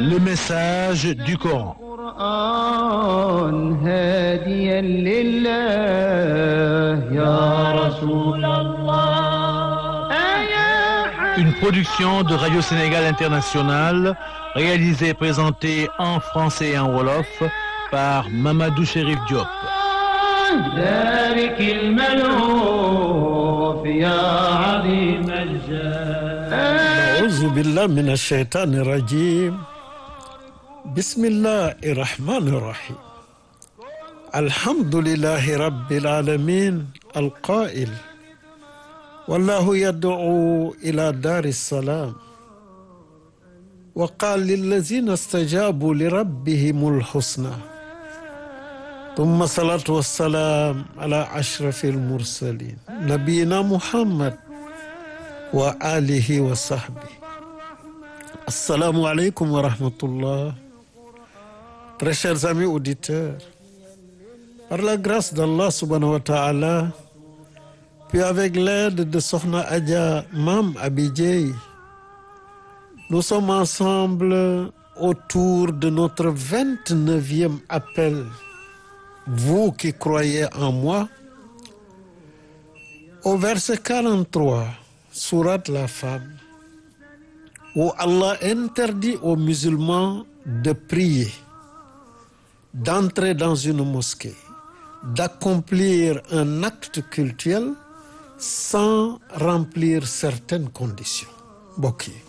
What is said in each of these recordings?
Le message du Coran. القرآن هاديا لله يا رسول الله يا Une production de Radio Sénégal International, réalisée et présentée en français et en wolof par Mamadou Chérif Diop. ذلك الملهوف يا عظيم الجاه أعوذ بالله من الشيطان الرجيم بسم الله الرحمن الرحيم الحمد لله رب العالمين القائل والله يدعو إلى دار السلام وقال للذين استجابوا لربهم الحسنى ثم الصلاة والسلام على أشرف المرسلين نبينا محمد وآله وصحبه Assalamu alaikum wa rahmatullah. Très chers amis auditeurs, par la grâce d'Allah subhanahu wa ta'ala, puis avec l'aide de Sohna Adja Mam Abidjei, nous sommes ensemble autour de notre 29e appel. Vous qui croyez en moi, au verset 43, sourate la femme. où Allah interdit aux musulmans de prier, d'entrer dans une mosquée, d'accomplir un acte cultuel sans remplir certaines conditions mbokk yi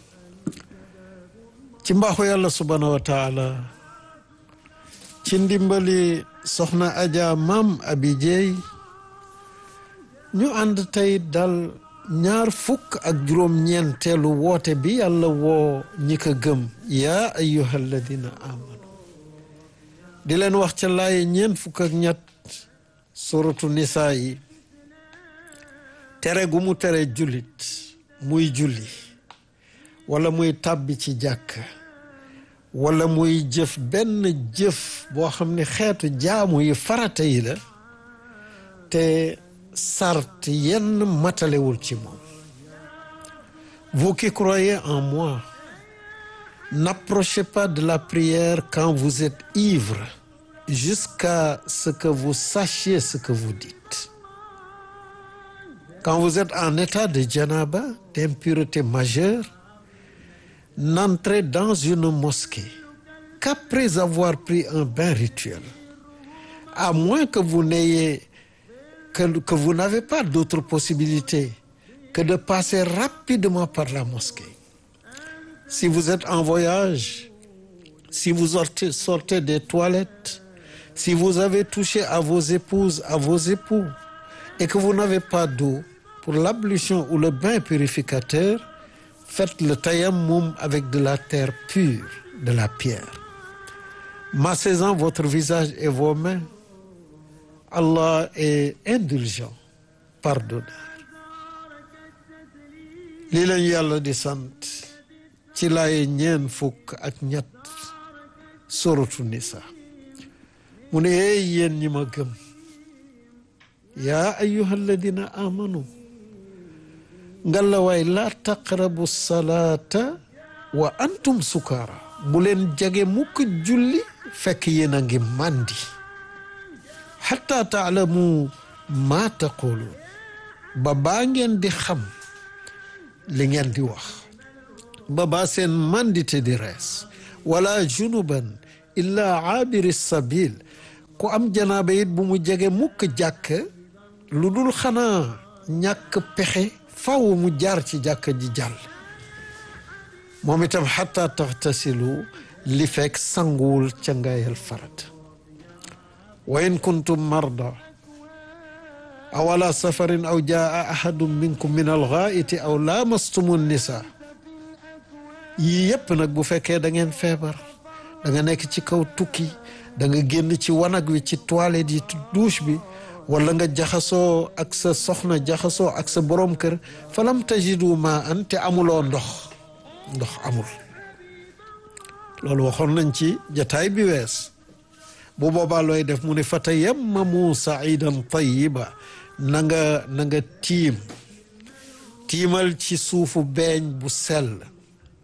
ci mbaaxu yàlla subhaanahu wa taala ci ndimbali soxna Adja Maam Abi Jeey ñu ànd tey dal ñaar fukk ak juróom-ñeenteelu woote bi yàlla woo ñi ko gëm yaa ayyuha alladina amanu di leen wax ca laaye ñeent fukk ak ñett suratu nisaa yi tere gu mu tere jullit muy julli wala muy tàbbi ci jàkk wala muy jëf benn jëf boo xam ne xeetu jaamu yi farata yi la te sart yenn matalewul ci moom vous qui croyez en moi n'approchez pas de la prière quand vous êtes ivre jusqu'à ce que vous sachiez ce que vous dites quand vous êtes en état de janaba d'impureté majeure n'entrez dans une mosquée qu'après avoir pris un bain rituel à moins que vous n'ayez que, que vous n'avez pas d'autre possibilité que de passer rapidement par la mosquée. Si vous êtes en voyage, si vous sortez, sortez des toilettes, si vous avez touché à vos épouses, à vos époux, et que vous n'avez pas d'eau pour l'ablution ou le bain purificateur, faites le tayammum avec de la terre pure, de la pierre. Massez-en votre visage et vos mains. Allah est indulgent pardonneur lii lañu yàlla di sant ci laaye ñeen fukk ak ñett suratu nisa mu ne eey yéen ñi ma gëm yaa ayyuha alladina amanu ngalawaay laa taqrabu salaata wa antum sukaara bu leen jege mukk julli fekk yéen a ngi màndi xataa taalamu maa taquluun ba baa ngeen di xam li ngeen di wax ba baa seen mandite di rees wala junuban illa aabiri sabil ku am janaaba it bu mu jege mukk jàkk lu dul xanaa ñàkk pexe faw mu jaar ci jàkk ji jàll moom itam xataa taxtasilu li fekk sanguwul ca ngayal farat wa in kuntum marda aw ala safarin aw jaa ahadun minkum min alxaaiti aw laamastumu nisa yii yépp nag bu fekkee da ngeen feebar da nga nekk ci kaw tukki da nga génn ci wanag wi ci toilette yi douche bi wala nga jaxasoo ak sa soxna jaxasoo ak sa borom kër falam tajidu ma an te amuloo ndox ndox amul loolu waxoon nañ ci jataay bi wees bu boobaa looy def mu ne fa tayammamu saidan tayiba na nga na nga tiim tiimal ci suufu beeñ bu sell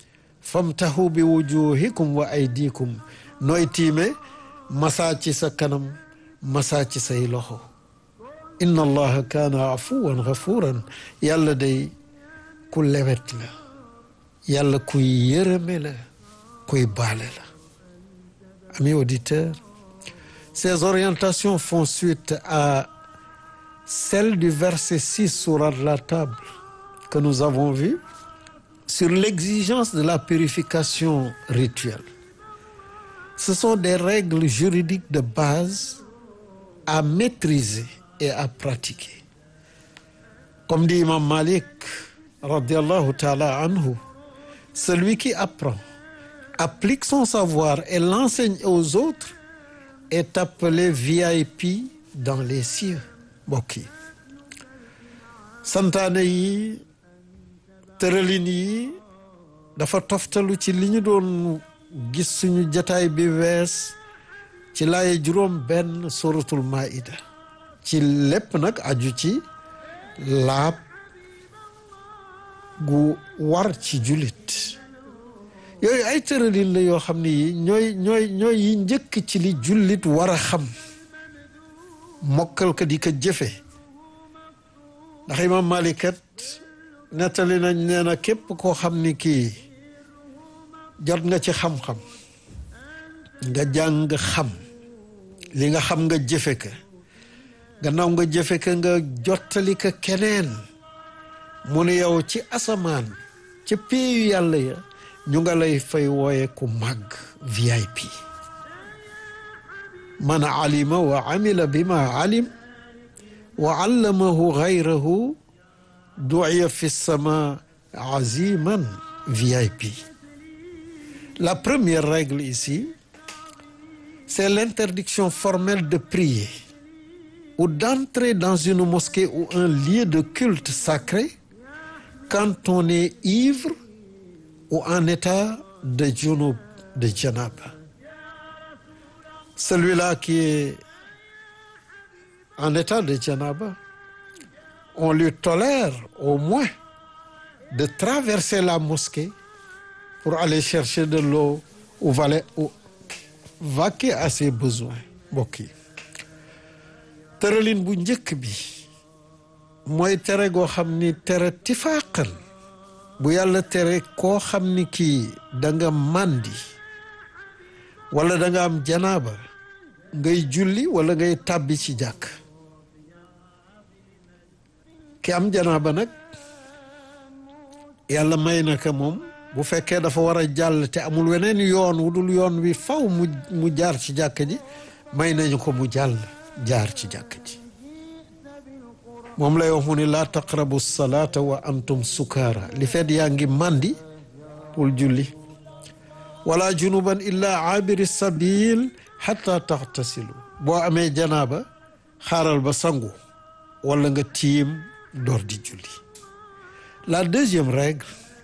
famtahu bi wujuhikum wa aydikum nooy tiime masaa ci sa kanam masaa ci say loxo inna allaha kaana afuwan gafuran yàlla day ku lewet la yàlla kuy yërëme la kuy baale la amis auditeurs ces orientations font suite à celles du verset 6 sourate la table que nous avons vu sur l'exigence de la purification rituelle ce sont des règles juridiques de base à maîtriser et à pratiquer comme dit Imam Malik radiallahu taala anhu celui qui apprend applique son savoir et l'enseigne aux autres est appelé VIP dans les cieux mbokk yi santaane yi tëralin yi dafa toftalu ci li ñu doon gis suñu jataay bi wees ci laaye juróom benn suratul maida ci lépp nag aju ci laab gu war ci jullit yooyu ay tëralin la yoo xam ne yi ñooy ñooy ñooy yi njëkk ci li jullit war a xam mokkal ko di ko jëfe ndax imam malikat nettali nañ nee na képp koo xam ni kii jot nga ci xam-xam nga jàng xam li nga xam nga jëfe ka gannaaw nga jëfe ka nga jottali ka keneen mu ne yow ci asamaan ca péeyu yàlla ya ñu nga lay fay wooye ku màgg VIP man alima wa amila bima alim wa allamahu gayrahu duiya fi sama aziman VIP la première règle ici c'est l'interdiction formelle de prier ou d'entrer dans une mosquée ou un lieu de culte sacré quand on est ivre ou en état de junub de janaba celui-là qui est en état de janaba on lui tolère au moins de traverser la mosquée pour aller chercher de l'eau ou valer ou vaquer à ses besoins mbokk yi tëralin bu njëkk bi mooy tere goo xam ni tere tifaaqal bu yàlla tere koo xam ni kii da nga màndi wala da nga am janaaba ngay julli wala ngay tàbbi ci jàkk ki am janaaba nag yàlla may na ko moom bu fekkee dafa war a jàll te amul weneen yoon wu dul yoon wi faw mu mu jaar ci jàkk ji may nañu ko mu jàll jaar ci jàkk ji moom lay wax mu ni laa taqrabu salaata wa antum sukaara li fet yaa ngi màndi pour julli wala junuban illa abiri sabil xata taxtasilu boo amee janaaba xaaral ba sangu wala nga tiim door di julli la deuxième règle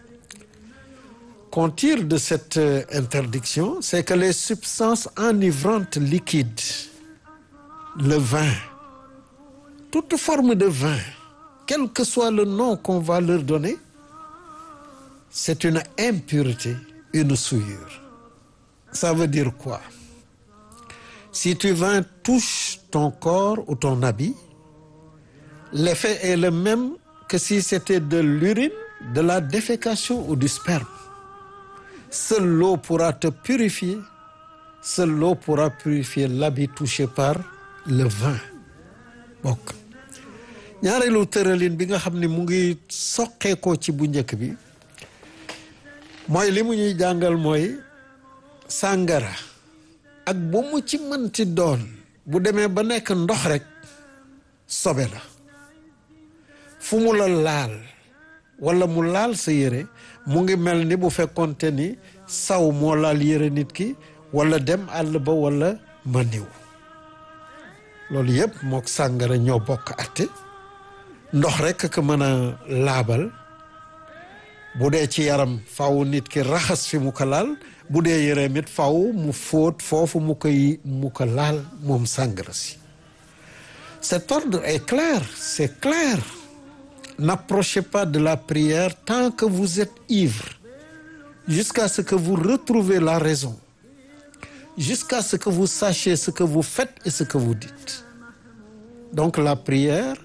qu'on tire de cette interdiction c'est que les substances enivrantes liquides le vin toute forme de vin quel que soit le nom qu'on va leur donner c'est une impureté une souillure ça veut dire quoi si tu vin touche ton corps ou ton habit l'effet est le même que si c'était de l'urine de la défécation ou du sperme seule l'eau pourra te purifier seule l'eau pourra purifier l'habit touché par le vin bokk ñaareelu tëralin bi nga xam ne mu ngi soqeekoo ci bu njëkk bi mooy li mu ñuy jàngal mooy sàngara ak bu mu ci mënti doon bu demee ba nekk ndox rek sobe la fu mu la laal wala mu laal sa yére mu ngi mel ni bu fekkonte ni saw moo laal yére nit ki wala dem àll ba wala maniw loolu yëpp mook sàngara ñoo bokk atte ndox rekk ko mën a laabal bu dee ci yaram faw nit ki raxas fi mu ko laal bu dee yëreem it faw mu fóot foofu mu koy mu ko laal moom sàngara si cet ordre est clair c'est clair n'approchez pas de la prière tant que vous êtes ivre jusqu'à ce que vous retrouvez la raison jusqu'à ce que vous sachiez ce que vous faites et ce que vous dites donc la prière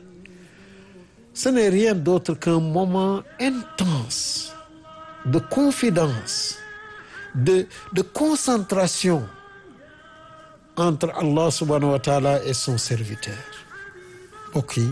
ce n'est rien d'autre qu'un moment intense de confidence de de concentration entre Allah subhanahu wa taala et son serviteur mbokk yi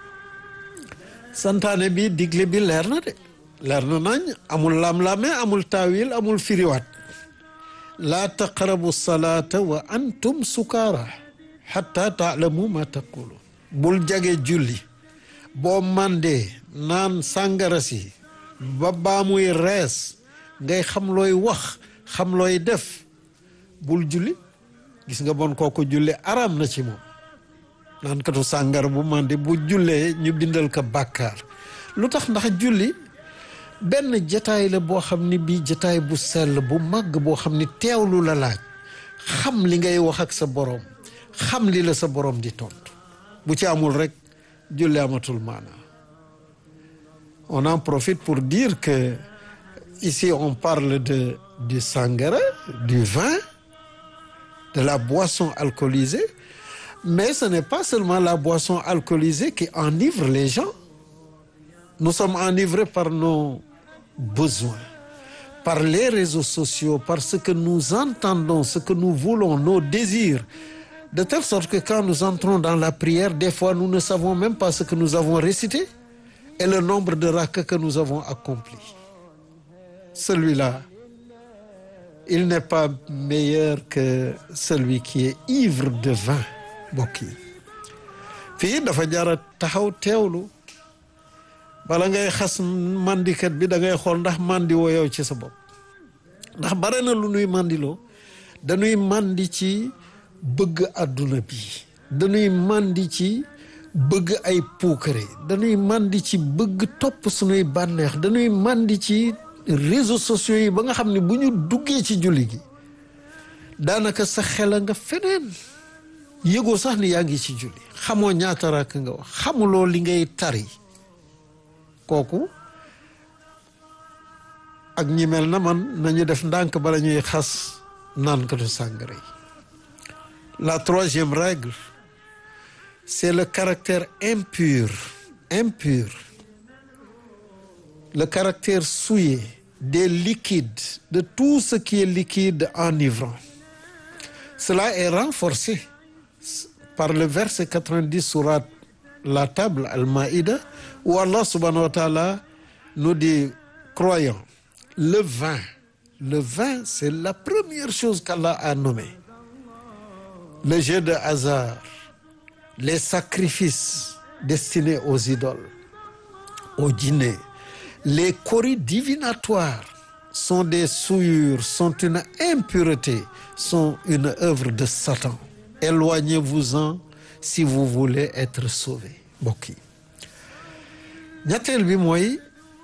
santaane bi digle bi leer na de leer na nañ amul lam-lame amul taawil amul firiwaat laa taqrabu salaata wa antum sukaara xatta taalamu ma taqulu bul jage julli boo mandee naan sàngara si ba baa muy rees ngay xam looy wax xam looy def bul julli gis nga bon kooku julli araam na ci moom naan katu sàngara bu mandi bu jullee ñu bindal ko bàkkaar lu tax ndax julli benn jataay la boo xam ni bii jataay bu sell bu màgg boo xam ni teewlu la laaj xam li ngay wax ak sa borom xam li la sa borom di tontu bu ci amul rek julli amatul maana on en profite pour dire que ici on parle de du sangara du vin de la boisson alcoolisée mais ce n'est pas seulement la boisson alcoolisée qui enivre les gens nous sommes enivrés par nos besoins par les réseaux sociaux par ce que nous entendons ce que nous voulons nos désirs de telle sorte que quand nous entrons dans la prière des fois nous ne savons même pas ce que nous avons récité et le nombre de rakats que nous avons accompli celui-là il n'est pas meilleur que celui qui est ivre de vin mbokk yi fii dafa jara taxaw teewlu bala ngay xas mandikat bi da ngay xool ndax mandi woo yow ci sa bopp ndax bare na lu nuy mandiloo dañuy mandi ci bëgg àdduna bi dañuy mandi ci bëgg ay puukare dañuy mandi ci bëgg topp suñuy bànneex dañuy mandi ci réseaux sociaux yi ba nga xam ne bu ñu duggee ci julli gi daanaka sa xel a nga feneen yëgoo sax ni yaa ngi ci julli xamoo ñaata rakk nga wax xamuloo li ngay tari kooku ak ñi mel na man nañu def ndànk bala ñuy xas naankatu sàngara yi la troisième règle c'est le caractère impur impur le caractère souillé des liquides de tout ce qui est liquide enivrant cela est renforcé par le verset 90 surat la table Al-Maïda où Allah subhanahu wa ta'ala nous dit croyants le vin le vin c'est la première chose qu'Allah a nommée le jeu de hasard les sacrifices destinés aux idoles aux djinns les coris divinatoires sont des souillures sont une impureté sont une œuvre de Satan éloignez-vous-en si vous voulez être sauvé mbokk yi ñetteel bi mooy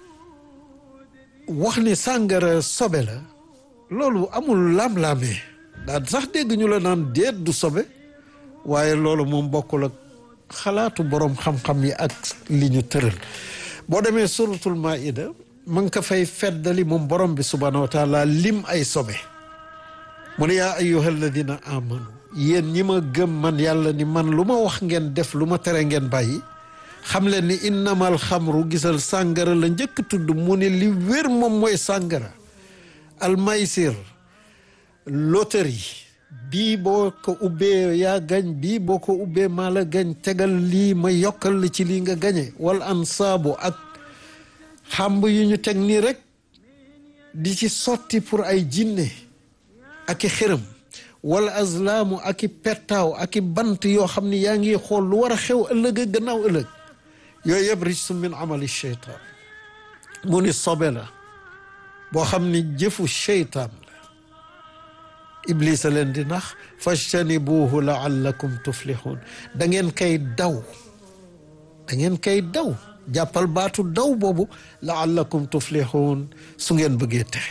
wax ni sàngara sobe la loolu amul lam-laamee daal sax dégg ñu la naan déet du sobe waaye loolu moom bokkul ak xalaatu boroom xam-xam yi ak li ñu tëral boo demee suratul maida ma ngi ko fay feddali moom borom bi subhanahu wa taala lim ay sobe mu ne yaa ayyuha alladina amanu yéen ñi ma gëm man yàlla ni man lu ma wax ngeen def lu ma tere ngeen bàyyi xam leen ni innamal xamru gisal sàngara la njëkk tudd mu ne li wér moom mooy sàngara almaysir loterie bii boo ko ubbee yaa gañ bii boo ko ubbee maa la gañ tegal lii ma yokkal la ci lii nga gañe wal ansaabu ak xàmb yu ñu teg nii rek di ci sotti pour ay jinne ak i xërëm wala azlaamu ak i pettaaw ak i bant yoo xam ni yaa ngi xool lu war a xew ëllëg a gannaaw ëllëg yooyu yëpp rijsun min amali cheytaan mu ni sobe la boo xam ni jëfu cheytaan la iblisa leen di nax fajtanibuhu laallakum tuflihun da ngeen kay daw da ngeen kay daw jàppal baatu daw boobu laallakum tuflihun su ngeen bëggee texe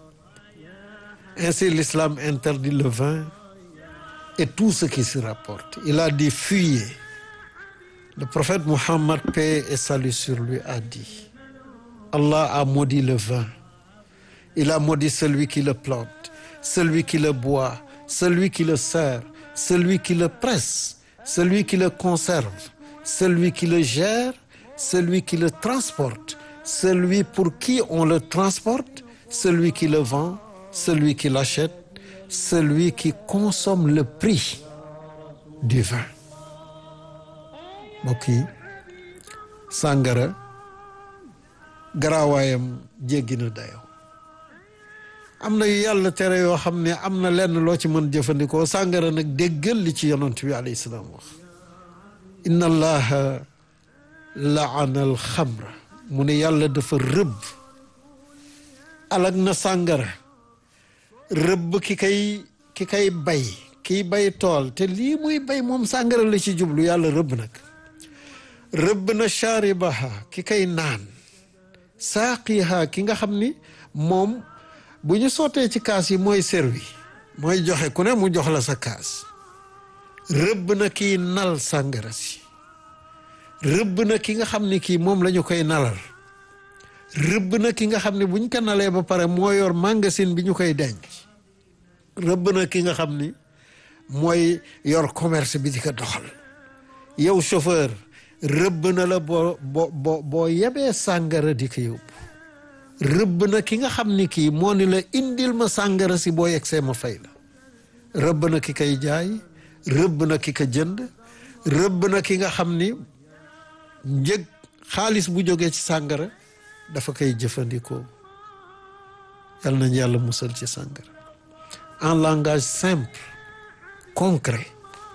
ainsi l'islam interdit le vin et tout ce qui s'y rapporte il a dit fuyez le prophète Muhammad paix et salut sur lui a dit Allah a maudit le vin il a maudit celui qui le plante celui qui le boit celui qui le sert celui qui le presse celui qui le conserve celui qui le gère celui qui le transporte celui pour qui on le transporte celui qui le vend celui qui l'achète celui qui consomme le prix du vin mbokk yi sàngara garaawaayam jéggi na dayoo am na yu yàlla tere yoo xam ne am na lenn loo ci mën jëfandikoo sàngara nag déggal li ci yonent bi alayhi salaam wax inna allaha laana al xamra mu ne yàlla dafa rëbb alag na sàngara rëbb ki kay ki kay bay kiy bay tool te lii muy bay moom sàngara la ci jublu yàlla rëbb nag rëbb na shaaribaha ki kay naan saaqiha ki nga xam ni moom bu ñu sottee ci kaas yi mooy servi mooy joxe ku ne mu jox la sa kaas rëbb na kiy nal sàngara si rëbb na ki nga xam ni kii moom la ñu koy nalal rëbb na ki nga xam ne buñ ko nalee ba pare moo yor magasin bi ñu koy denc rëbb na ki nga xam ni mooy yor commerce bi di ko doxal yow chauffeur rëbb na la boo boo boo boo yebee sàngara di ko yóbbu rëbb na ki nga xam ni kii moo ni la indil ma sàngara si boo yegsee ma fay la rëbb na ki koy jaay rëbb na ki ko jënd rëbb na ki nga xam ni njëg xaalis bu jógee ci sàngara dafa koy jëfandikoo yal nañ yàlla musal ci sàngara en langage simple concret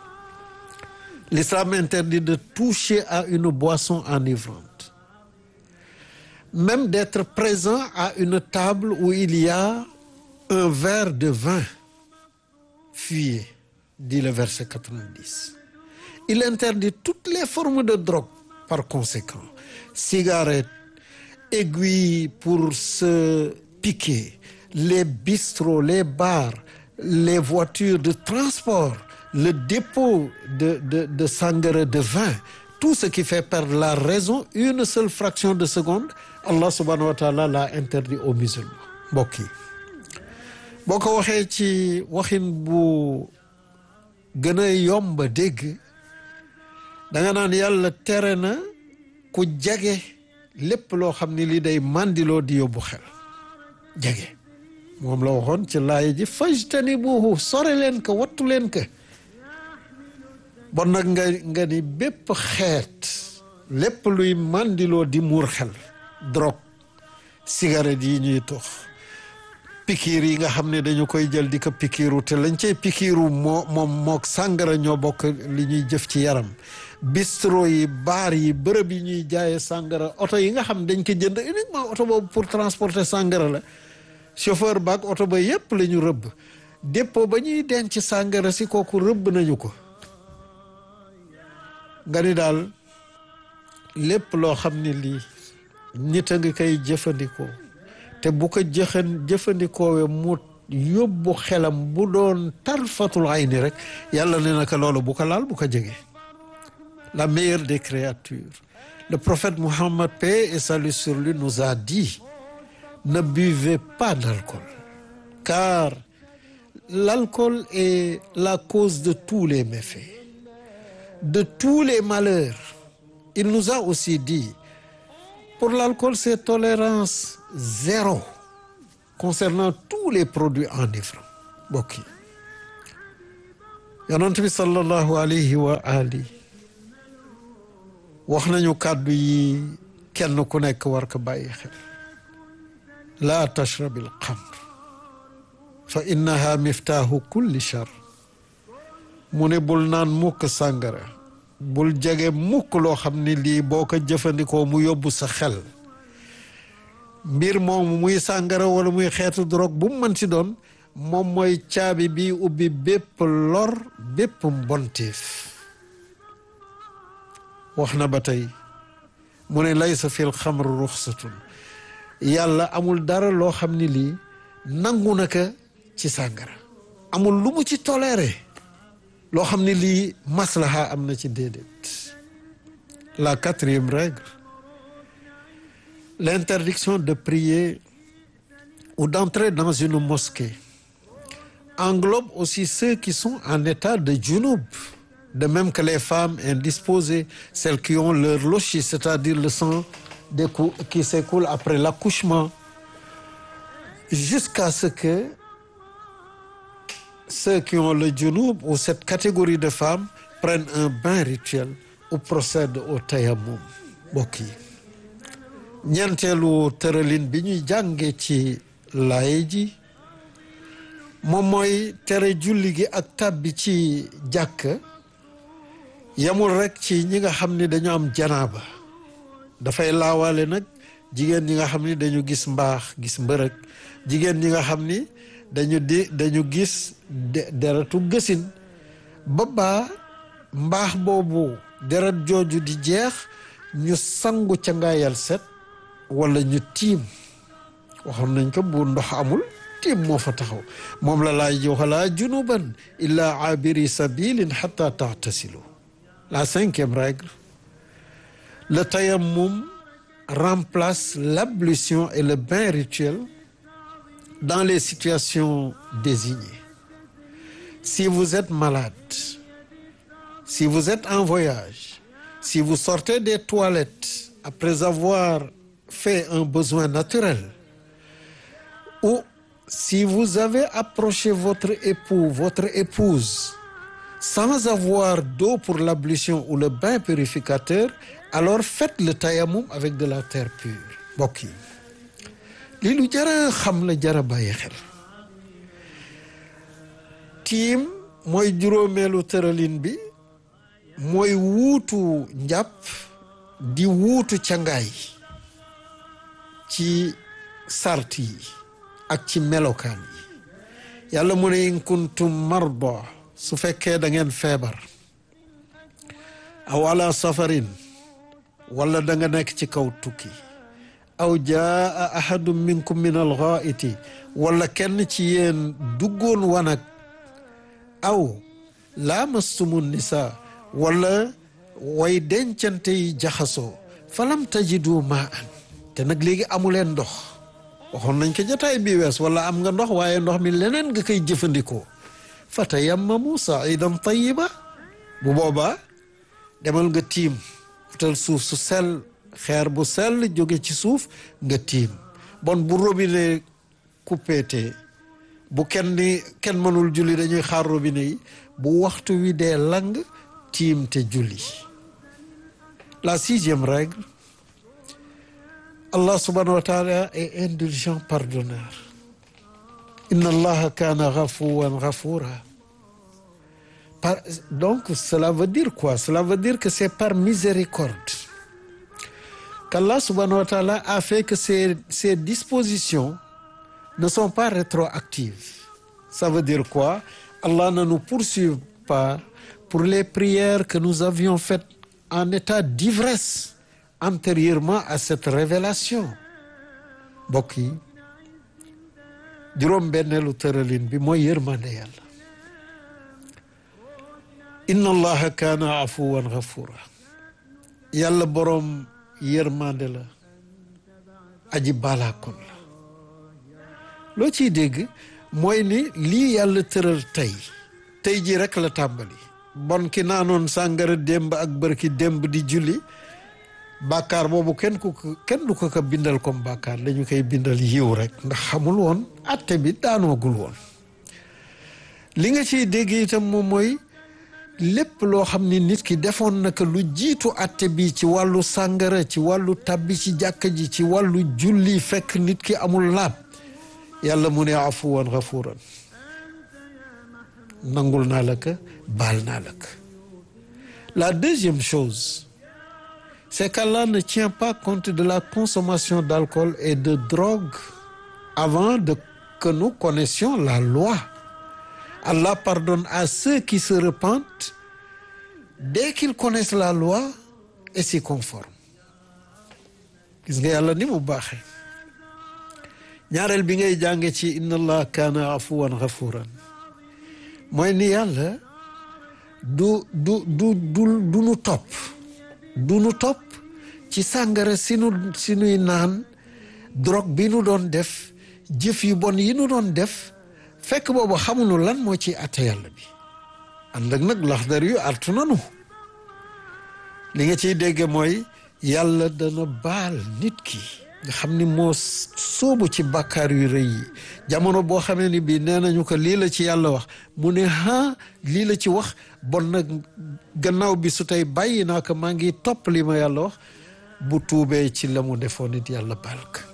l'islam interdit de toucher à une boisson enivrante même d'être présent à une table où il y a un verre de vin fuyez dit le verset 90 il interdit toutes les formes de drogue par conséquent cigarettes aiguilles pour se piquer les bistrots les bars les voitures de transport le dépôt de de de sangara de vin tout ce qui fait perdre la raison une seule fraction de seconde Allah subhanahu wa taala l'a interdit aux musulmans mbokk yi boo ko waxee ci waxin bu gën a yomb a dégg da nga naan yàlla tere na ku jege lépp loo xam ni li day mandiloo di yóbbu xel jege moom la waxoon ci laay ji fajtanibuhu sore leen ko wattu leen ko bon nag nga nga ni bépp xeet lépp luy mandiloo di muur xel drogue cigarette yi ñuy tox pikiir yi nga xam ne dañu koy jël di ko pikiiru te lañ cay pikiiru moo moom mook sàngara ñoo bokk li ñuy jëf ci yaram bistro yi baar yi bërëb yi ñuy jaaye sàngara oto yi nga xam dañ ko jënd uniquement oto boobu pour transporter sàngara la chauffeur baak oto ba yépp la ñu rëbb dépôt ba ñuy denc sàngara si kooku rëbb nañu ko nga ni daal lépp loo xam ne lii nit a ngi koy jëfandikoo te bu ko jëxan jëfandikoowee mu yóbbu xelam bu doon tarfatul ayni rek yàlla ne na ko loolu bu ko laal bu ko jege la meilleure des créatures le prophète Mohammed paix et salut sur lui nous a dit ne buvez pas d'alcool car l'alcool est la cause de tous les méfaits de tous les malheurs il nous a aussi dit pour l'alcool c'est tolérance zéro concernant tous les produits enivrants mbokk yi yonent bi sallallahu alayhi wa ali wax nañu kàddu yi kenn ku nekk war ko bàyyi xel laa tashrab al xamr fa innaha miftaahu kulli char mu ne bul naan mukk sàngara bul jege mukk loo xam ne lii boo ko jëfandikoo mu yóbbu sa xel mbir moomu muy sàngara wala muy xeetu drogue bu mu mën si doon moom mooy caabi bi ubbi bépp lor bépp mbonteef wax na ba tey mu ne laysa fil xamr ruxsatun yàlla amul dara loo xam ni lii nangu na ko ci sàngara amul lu mu ci toléré loo xam ni lii maslaha am na ci déedéet la quatrième règle l'interdiction de prier ou d'entrer dans une mosquée englobe aussi ceux qui sont en état de junub de même que les femmes indisposées celles qui ont leur logis c'est-à-dire le sang décou- qui s'écoule après l'accouchement jusqu'à ce que ceux qui ont le junub ou cette catégorie de femmes prennent un bain rituel ou procèdent au tayammum mbokk yi ñeenteelu tëralin bi ñuy jànge ci laay ji moom mooy tere julli gi ak tàbbi ci jàkk yamul rekk ci ñi nga xam ni dañu am janaaba dafay laawaale nag jigéen ñi nga xam ni dañu gis mbaax gis mbërëg jigéen ñi nga xam ni dañu di dañu gis deretu gësin ba baa mbaax boobu deret jooju di jeex ñu sangu ca ngaayal set wala ñu tiim waxoon nañ ko bu ndox amul tiim moo fa taxaw moom la laay ji wala junuban illa abiri sabilin hatta tahtasilu la cinquième règle le tayammum remplace l'ablution et le bain rituel dans les situations désignées si vous êtes malade si vous êtes en voyage si vous sortez des toilettes après avoir fait un besoin naturel ou si vous avez approché votre époux votre épouse sans avoir d'eau pour l'ablution ou le bain purificateur alors faites le tayammum avec de la terre pure mbokk yi lii lu jara xam la jara bàyyi xel tiim mooy juróomeelu tëralin bi mooy wuutu njàpp di wuutu cangaay ci sart yi ak ci melokaan yi yàlla mu ne in kuntum marda su fekkee da ngeen feebar aw ala safarin wala da nga nekk ci kaw tukki aw jaa ahadun minkum min alxaaiti wala kenn ci yéen duggoon wanag aw laamastumu nisa wala way dencante yi jaxasoo falam tajidu maa an te nag léegi amuleen ndox waxoon nañ ko jotaay bi wees wala am nga ndox waaye ndox mi leneen nga koy jëfandikoo fa tayammamu saidan tayiba bu boobaa demal nga tiim utal suuf su sell xeer bu sell jóge ci suuf nga tiim bon bu robinet coupéte bu kenn ni kenn mënul julli dañuy xaar robinet yi bu waxtu wi dee lang tiim te julli la sixième règle Allah subhanahu wa taala est indulgent pardonneur inna allaha kana ghafuwan ghafura par donc cela veut dire quoi cela veut dire que c'est par miséricorde qu'Allah subhanahu wa taala a fait que ces ces dispositions ne sont pas rétroactives ça veut dire quoi Allah ne nous poursuit pas pour les prières que nous avions faites en état d'ivresse antérieurement à cette révélation mbokk yi juróom benneelu tëralin bi mooy yërmande yàlla inna allaha kaana afuwan ghafura yàlla boroom yërmande la aji balaakoon la loo ciy dégg mooy ni lii yàlla tëral tey tey ji rek la tàmbali bon ki naanoon sàngara démb ak bërki démb di julli bàkkaar boobu kenn ku ko kenn du ko ko bindal comme bàkkaar dañu koy bindal yiw rek ndax xamul woon atte bi daanoogul woon li nga ciy dégg itam moom mooy lépp loo xam ni nit ki defoon na ko lu jiitu atte bi ci wàllu sàngara ci wàllu tabbi ci jàkka ji ci wàllu julli fekk nit ki amul laab yàlla mu ne afuwan gafuran nangul naa la ko baal naa la ko la deuxième chose c'est qu'Allah ne tient pas compte de la consommation d'alcool et de drogue avant de que nous connaissions la loi Allah pardonne à ceux qui se repentent dès qu'ils connaissent la loi et s'y conforment gis nga yàlla ni mu baaxee ñaareel bi ngay jànge ci inna allah kaana afuwan ghafuran mooy ni yàlla du du du du du nu topp du nu topp ci sàngara si nu si nuy naan drogue bi nu doon def jëf yu bon yi nu doon def fekk boobu xamuñu lan moo ci atte yàlla bi ànd ak nag laxdar yu artu nanu li nga ciy dégge mooy yàlla dana baal nit ki nga xam ni moo sóobu ci bàkkaar yu rëy yi jamono boo xamee ni bii nee nañu ko lii la ci yàlla wax mu ne ha lii la ci wax bon nag gannaaw bi su tey bàyyi naa ko maa ngi topp li ma yàlla wax bu tuubee ci la mu defoon nit yàlla baal ko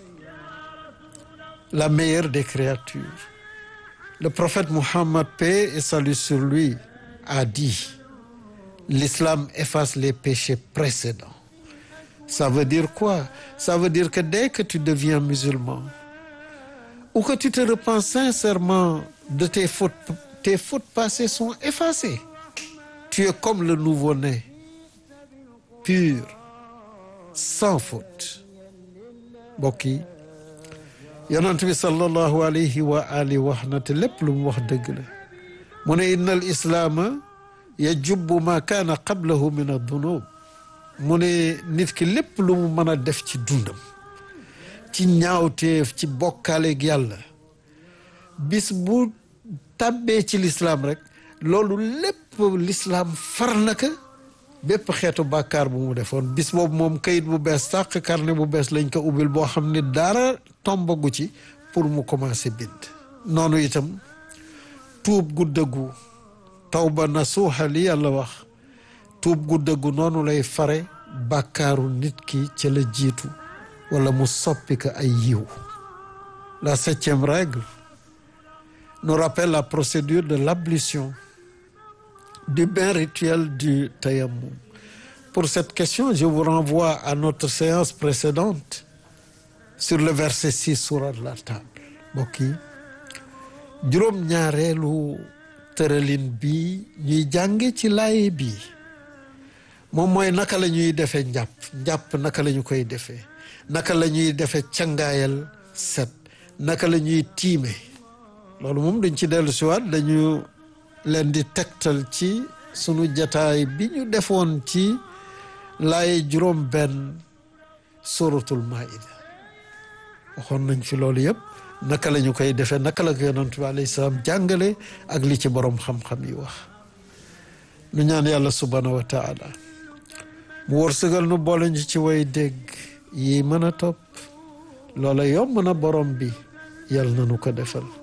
la meilleure des créatures le prophète Muhammad paix et salut sur lui a dit l'islam efface les péchés précédents ça veut dire quoi ça veut dire que dès que tu deviens musulman ou que tu te repens sincèrement de tes fautes tes fautes passées sont effacées tu es comme le nouveau-né pur sans faute mbokk yi yonent bi sallallahu alayhi wa alihi wax na te lépp lu mu wax dëgg la mu ne inna al islaama yajubbu ma kaana qablahu min adunub mu ne nit ki lépp lu mu mën a def ci dundam ci ñaawteef ci bokkaaleeg yàlla bis bu tàbbee ci lislaam rek loolu lépp lislaam far na ka bépp xeetu bàkkaar bu mu defoon bis boobu moom kayit bu bees tàq carnet bu bees lañ ko ubbil boo xam ne dara tombagu ci pour mu commencer bind noonu itam tuub gu dëggu tawba nasuuxa li yàlla wax tuub gu dëggu noonu lay fare bàkkaaru nit ki ca la jiitu wala mu soppi ko ay yiw la septième règle nous rappelle la procédure de l'ablution du bain rituel du tayammum pour cette question je vous renvoie à notre séance précédente sur le verset 6 sourate la table mbokk yi juróom-ñaareelu tëralin bi ñuy jànge ci laaye bi moom mooy naka la ñuy defee njàpp njàpp naka la ñu koy defee naka la ñuy defee cangaayal set naka la ñuy tiime loolu moom duñ ci dellu siwaat dañu leen di tegtal ci sunu jataay bi ñu defoon ci laaye juróom benn suratul maida waxoon nañ fi loolu yëpp naka la ñu koy defee naka la ko yonent bi alayhi salaam jàngale ak li ci borom xam-xam yi wax nu ñaan yàlla subhanahu wa taala mu wërsëgal nu boole ñu ci way dégg yi mën a topp loola yomb na borom bi yàlla na nu ko defal